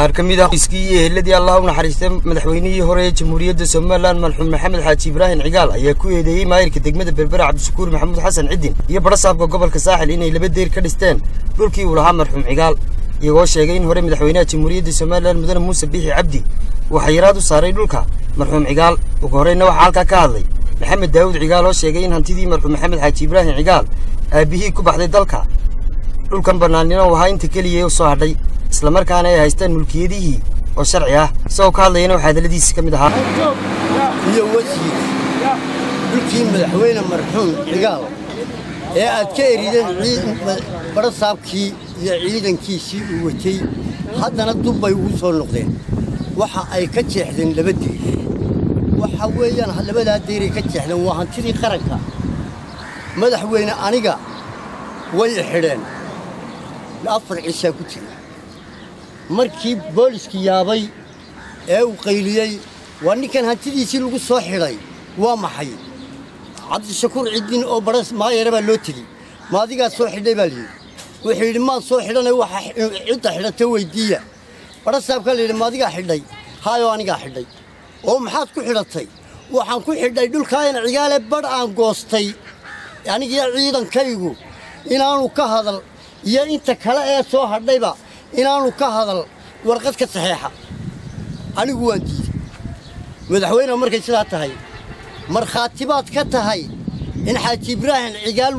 qaar ka mid ah iskii iyo eheladii allah u naxariistay madaxweynihii hore ee jamhuuriyadda somalilan marxuum maxamed xaaji ibraahim cigaal ayaa ku eedeeyey maayirka degmada berbera cabdishakuur maxamuud xasan cidin iyo badhasaabka gobolka saaxil inay laba deyr ka dhisteen dhulkii uu lahaa marxuum cigaal iyagoo sheegay in hore madaxweynaha jamhuuriyadda somalilan mudane muuse biixi cabdi uu xayiraad u saaray dhulka marxuum cigaal ugu horreyna waxaa halkaa ka hadlay maxamed daawud cigaal oo sheegay in hantidii marxuum maxamed xaaji ibraahim cigaal aabbihii ku baxday dalka dhulkan bannaanina uu ahaa inta keliya u soo hadhay islamarkaana ay haystaan mulkiyadihii oo sharci ah isagoo ka hadlayana waxaa hadalladiisi ka mid ahaa iyo wasiir dhulkii madaxweyne marxuum cigaal ee aad ka erideen badhasaabkii iyo ciidankiisii uu watay haddana dub bay ugu soo noqdeen waxa ay ka jeexdeen laba deyr waxa weeyaan labadaa deyray ka jeexdeen waa hantidii qaranka madaxweyne aniga way xidheen afar cishaa ku jira markii booliskii yaabay ee uu qayliyey waa ninkan hantidiisii lagu soo xidhay waa maxay cabdishakuur ciddin oo badhas maayare baa loo tegi ma adigaa soo xidhay baa layidhi wuxuu yidhi maad soo xidhanay waxa cidda xidhata weyddiiya badhasaabkaa layidhi ma adigaa xidhay haayoo anigaa xidhay oo maxaad ku xidhatay waxaan ku xidhay dhulkaayana cigaale badh aan goostay anigiyo ciidankaygu inaanu ka hadal iyo inta kale ee soo hadhayba inaanu ka hadal warqad ka saxeexa anigu waan diiday madaxweyne markay sidaa tahay markhaati baad ka tahay in xaaji ibraahim cigaal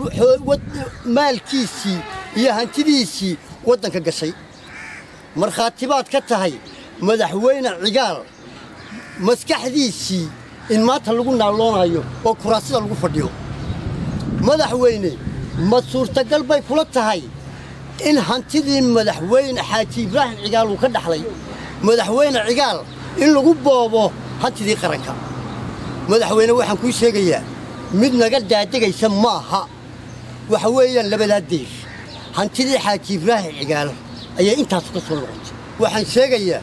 maalkiisii iyo hantidiisii waddanka gashay markhaati baad ka tahay madaxweyne cigaal maskaxdiisii in maanta lagu naalloonayo oo kuraasida lagu fadhiyo madaxweyne ma suurtagal bay kula tahay in hantidii madaxweyne xaaji ibraahim cigaal uu ka dhaxlay madaxweyne cigaal in lagu boobo hantidii qaranka madaxweyne waxaan kuu sheegayaa mid naga daadegaysa maaha waxa weeyaan labadaa deyr hantidii xaaji ibraahim cigaal ayaa intaasu ka soo noqotay waxaan sheegayaa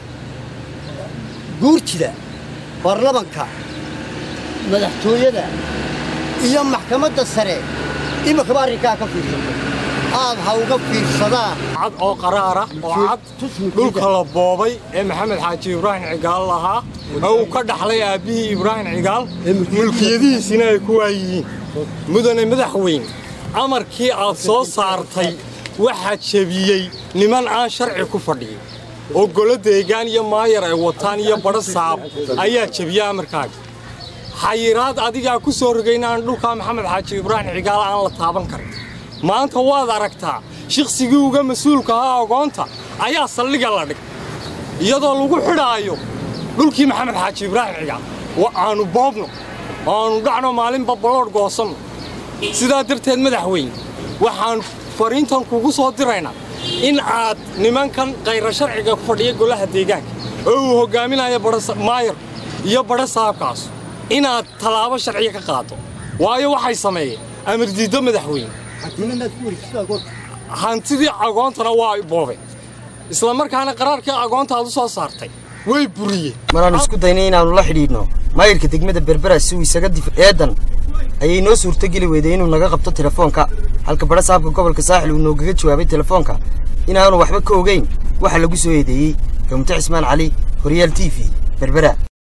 guurtida baarlamanka madaxtooyada iyo maxkamadda sare iminkaba arrinkaa ka fiirsato aad ha uga fiirsadaan cad oo qaraara oo cad dhulka la boobay ee maxamed xaaji ibraahim cigaal lahaa ee uu ka dhaxlay aabbihii ibraahim cigaal mulkiyadihiisina ay ku waayihiin mudane madaxweyne amarkii aad soo saartay waxaa jebiyey niman aan sharci ku fadhiyin oo golo deegaan iyo maayar ay wataan iyo badho saab ayaa jebiya amarkaaga xayiraad adigaa ku soo rogayna aan dhulkaa maxamed xaaji ibraahim cigaal aan la taaban karin maanta waad aragtaa shiksigii uga mas-uulka ahaa ogoonta ayaa saldhiga la dhig iyadoo lagu xidhaayo dhulkii maxamed xaaji ibraahim cigaal aanu boobno aanu dhacno maalinba baloodh goosanno sidaa darteed madaxweyne waxaan fariintan kugu soo diraynaa in aad nimankan kayra sharciga ku fadhiya golaha deegaanka oo uu hoggaaminayo maayar iyo badho saabkaas inaad tallaabo sharciya ka qaado waayo waxay sameeyeen amar diiddo madaxweyne hantidii agoontana waa boobeen isla markaana qaraarkii agoonta aad u soo saartay way buriyeen maraannu isku daynay inaannu la xidhiidhno maayirka degmada berbera si uu isaga dif eedan ayay noo suurtogeli weyday inuu naga qabto telefoonka halka badha saabka gobolka saaxil uu noogaga jawaabay telefoonka inaanu waxba ka ogayn waxa lagu soo eedeeyey gamte cismaan cali horyaal t v berbera